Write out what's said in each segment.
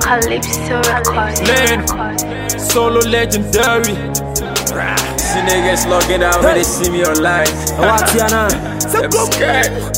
Calypso Records. Lane. Solo legendary. See niggas logging out when they see me online. Watiana. I'm scared.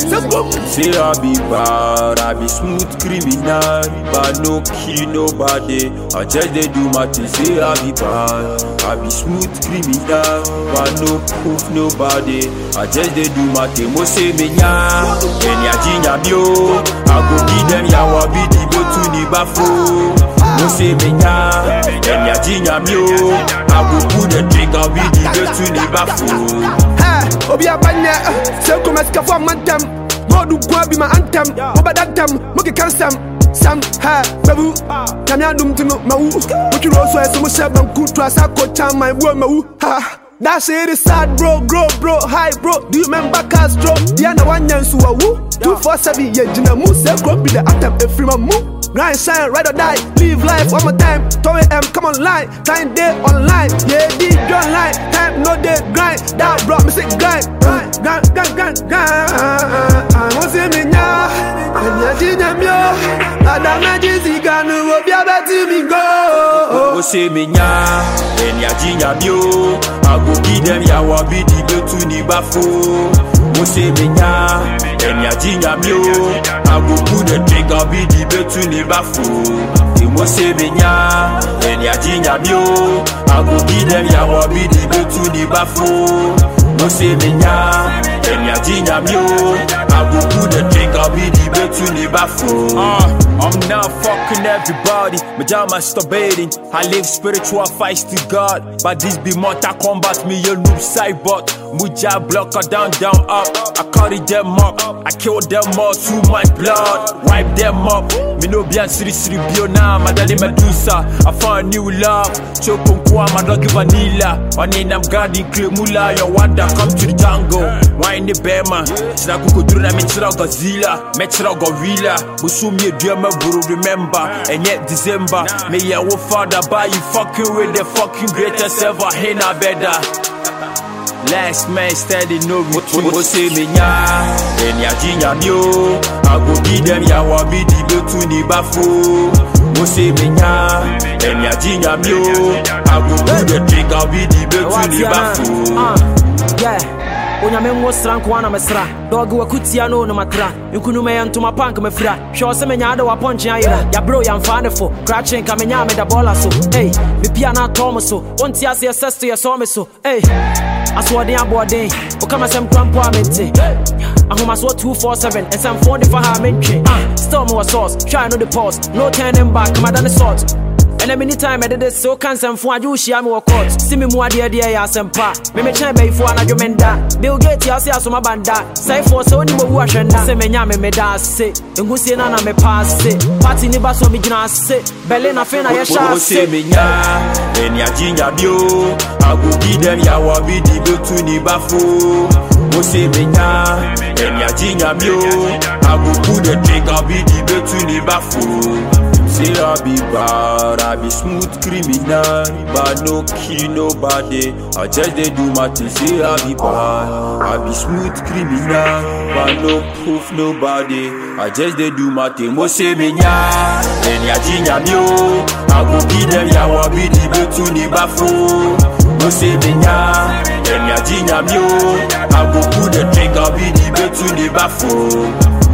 Say I be bad, I be smooth criminal, but no kill nobody. I just they do my thing. Say I be bad, I be smooth criminal, but no proof nobody. I just they do my thing. Mo say me nya, enya jinya bio. I go give them ya wabi di go to ni bafo. Mo say me nya, enya jinya bio. I go put the trigger with the go to ni bafo. Hey, obi abanya, say come as kafo mantem. Modu kwa be my anthem. Oba dantem, muke kansam. Sam ha babu, nyame adum tino mawu. Muki roso eso mo sheba nkutu asako chama ibu mawu. Ha. That shit is sad, bro, grow, bro, high, bro. Do you remember Castro? Diana Wanyan Suawu. 247, yeah, Jina Mu, say, go be the atom, a free man move. Grind, shine, ride or die. Live life one more time. Toy M, come online. Time day online. Yeah, D, don't lie. Time no day grind. That bro, me say grind. Grind, grind, grind, grind, grind. I want to see me now. And yeah, Jina Mio. Adam Najizi Ganu, will be able to me go. Mo say me nya, enya jinya bio. I go give them ya wabi di go to ni bafo. Mo say me nya, enya jinya bio. I go put the trigger be di go to ni bafo. Mo say me nya, enya jinya bio. I go give them ya wabi di go to ni bafo. Mo say me nya, enya jinya bio. I go put the trigger be di go to ni bafo. Uh, I'm not fucking everybody. My job masturbating. I live spiritual fights to God. But this be Mortal Kombat. Me a noob cybot. Muja blocker down, down, up. I carry them up. I kill them all through my blood. Wipe them up. Me no be siri siri bio na. Madali Medusa. I found new love. Chokum kwa my dog vanilla. One in I'm guarding clear mula. Your wonder come to the jungle. Wine the bear man. Sina kuku duru na me chira Godzilla. Me chira gorilla. Busumi a drama buru remember. And yet December. Me ya wo father buy you fucking with the fucking greatest ever. Hey na better. Last man steady no me Mo say me nya Enya jinya mio I go give them ya wabi di go to ni bafo Mo say me nya Enya jinya mio I go pull the trigger be di go to ni bafo Yeah. onyame nwo sra nkoa na mesra dɔge wakutia no no matra nkunuma yɛ ntoma pa nka mafira hwɛ ɔ sɛ menyaa de wapɔnkye ayera yɛberɛ yɛmfaa ne fo krakye nka menyaa meda bɔɔla so ei mepia no atɔ me so wonte aseɛ sɛ sto yɛsɔ me so ei asoɔden aboɔden woka masɛm kora mpo a mente ahomasoɔ 247 ɛnsɛmfoɔ de fa ha a mentwe Ah, still mewɔ sauce hwɛ I no the pause no turning back kamada ne salt And every time I did this, so can some fun, you share me court. See me more dear dear, ya some pa. Me me chain bay for an argument that. Bill Gates, ya see us my banda. Say for so any more wash and say me nyame me da se. And go see na me pass it. Party ni baso me jina se. Berlin a fin a ya sha Mo say me nya Enya jinya bio I go give them ya wabi di go to ni bafo Mo say me nya Enya jinya bio I go put the trigger be di go to ni bafo Say I be bad, I be smooth criminal But no kill nobody I just they do my thing Say I be bad, I be smooth criminal But no proof nobody I just they do my thing Mo say me nya Enya jinya bio I go give them ya wabi di go to ni bafo Mo say me nya Enya jinya bio I go put the trigger be di go to ni bafo